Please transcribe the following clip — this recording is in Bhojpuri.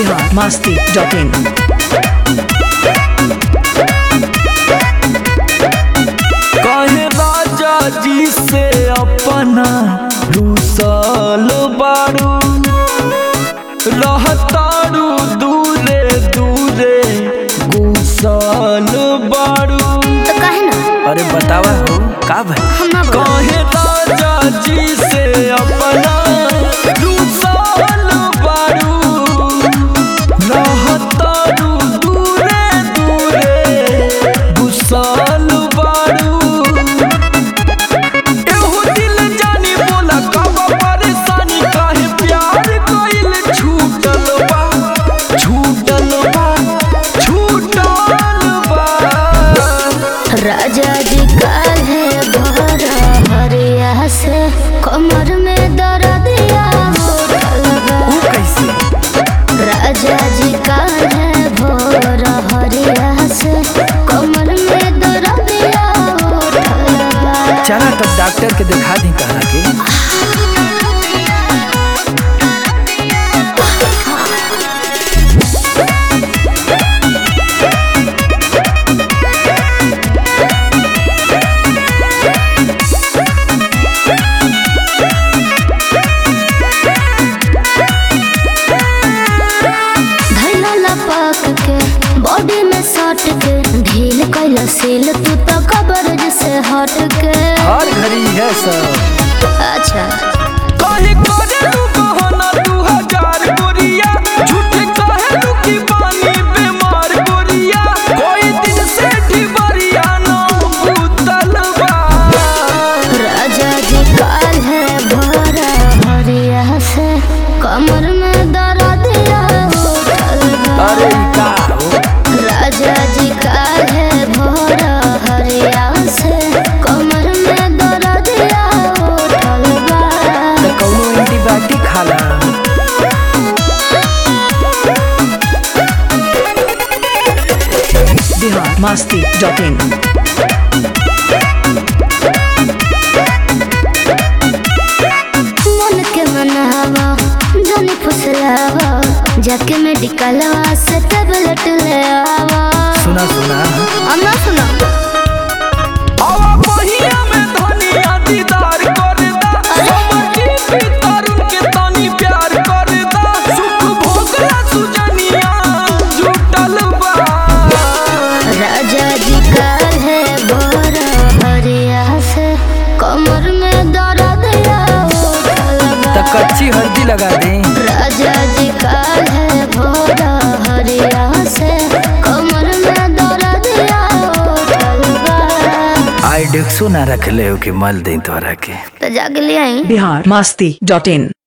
बिहार मस्ती डॉट इन कहे राजा जी से अपना रूसल बारू रहतारू दूरे दूरे गुसल बारू तो कहे ना अरे बतावा हो का भाई हम ना बोला कहे राजा जी से अपना रूसल बारू रहतारू दूरे दूरे गुसल बारू एहो दिल जानी बोला कब परेशानी काहे प्यार कइल छूटल बा छूटल बा छूटल बा राजा जी काल है भरा हरिया से कमर में दर्दिया उठल बा। ऊ कैसे राजा जी काल है भरा हरिया से कमर में दर्दिया उठल बा। चला तब डॉक्टर के दिखा दी कहा के धैला लपक के बॉडी में सट के ढील कैला सील तू तो कब्र से हट के हर घड़ी है सब अच्छा काहे करे तू बहाना दू हजार गोरिया झूठे काहे तू की पानी बीमार गोरिया कोई दिन से ढिबरिया ना भूतल बा राजा जी काल है भरा हरिया से कमर में दर्दिया उठल बा। अरे ई का हो राजा जी काल है भरा हरिया से कमर में दर्दिया उठल बा। त कौनो एंटीबायोटिक खाला बिहार मस्ती डॉट इन मन के मनावा जाने फुसलावा जाके मेडिकलवा से टेबलेट ले आवा सुना सुना अम्मा सुना आवा पहिया में धनिया दीदार कर दा समझी भी तरुण के तनी प्यार कर दा सुख भोगला सुजनिया जुटल बा राजा जी काल है बोरा हरिया से कमर में दर्द या उठल त बा। कच्ची हल्दी लगा दे राजा जी काल है भोरा हरिया से कमर में दर्द या उठल बा। आई डेक्सो ना रख ले हो कि मल दे तोरा के तो जाके ले आई बिहार मस्ती डॉट इन